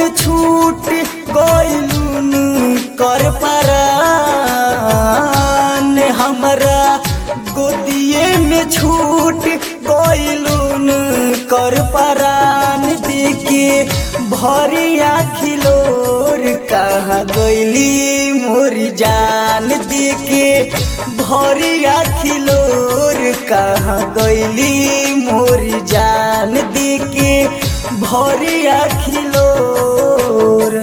में छूट गइलून कर परान हमरा गोदिए में छूट गइलून कर परान देके भरिया खिलोर कहाँ गइली मोरी जान देके भरिया खिलोर कहाँ गइली मोरी जान देके भरिया खिलोर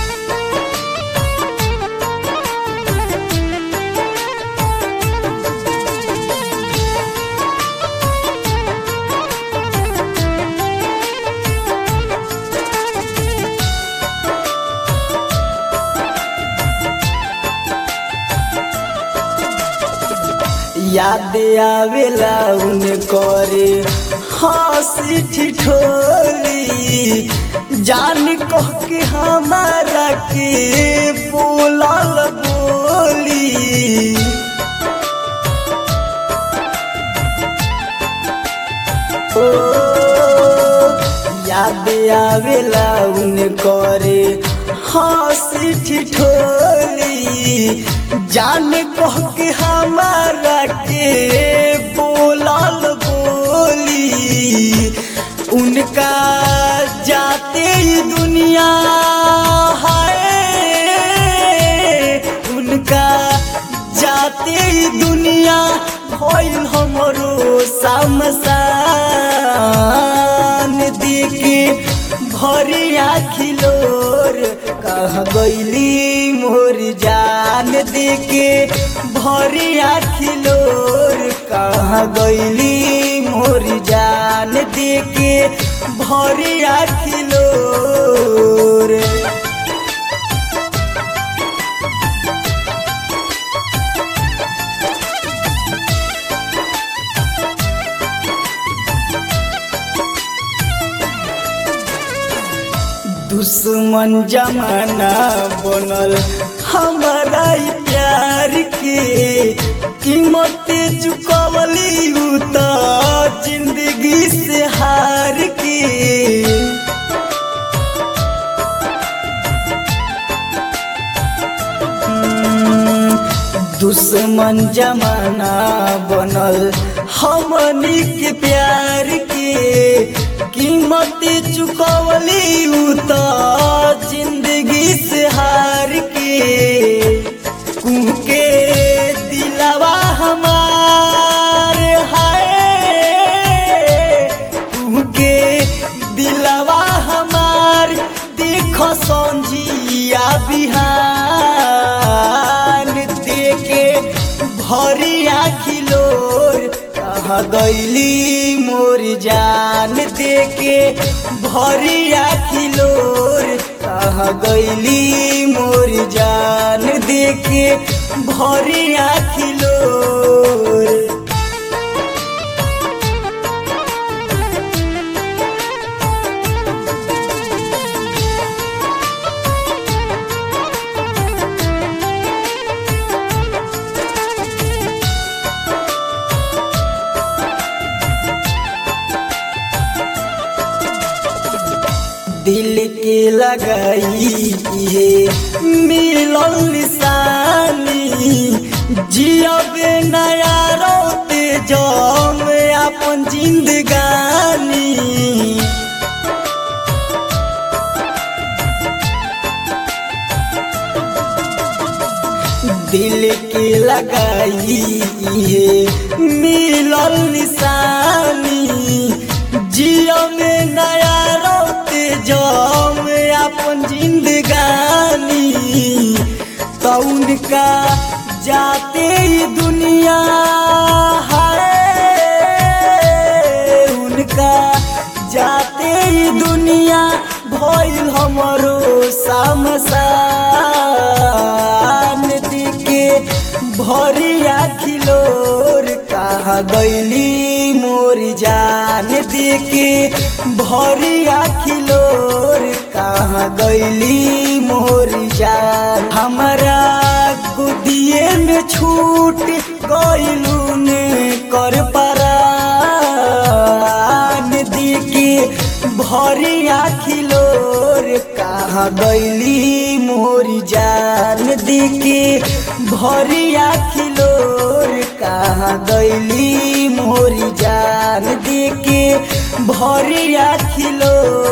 याद आवेला उन करे हंसी ठिठोली जान कह के हमारा के बोलल बोली ओ याद आवेला उन करे हंसी ठिठोली जान कह के हमारा के बोलल बोली उनका जाते ही दुनिया है उनका जाते ही दुनिया भइल हमरो समसान देखे भरिया खिलोर कह गइली मोर जान देके भरिया खिलोर कह गइली मोर जान देके भरिया खिलोर दुश्मन जमाना बनल हमारा ई प्यार के कीमत चुकवली उ त जिंदगी से हार के दुश्मन जमाना बनल हमनी के प्यार के कीमत चुकवली उ त जिंदगी से हार के कुके दिलवा हमार हाय कुके दिलवा हमार देख संजिया बिहान देके भरिया खिलोर कह गइली मोर जान देके भरिया खिलोर कह गइली मोर जान देके भरिया खिलोर दिल के लगाई है मिलल निशानी जियबे नया रोते जम अपन जिंदगानी दिल के लगाई है मिलल निशानी जियो में नया रोते जम अपन जिंदगानी तो उनका जाते ही दुनिया है उनका जाते ही दुनिया भइल हमरो समसान दिके भरिया खिलोर कहा गैली मोर जान देके भरिया खिलोर कहा गैली मोर जान हमरा गुदिए में छूट गैलून कर परान दिके भरिया खिलोर कहा कहाँ गैली मोरी जान देके भरिया खिलोर कहाँ गैली मोरी जान देके भरिया खिलोर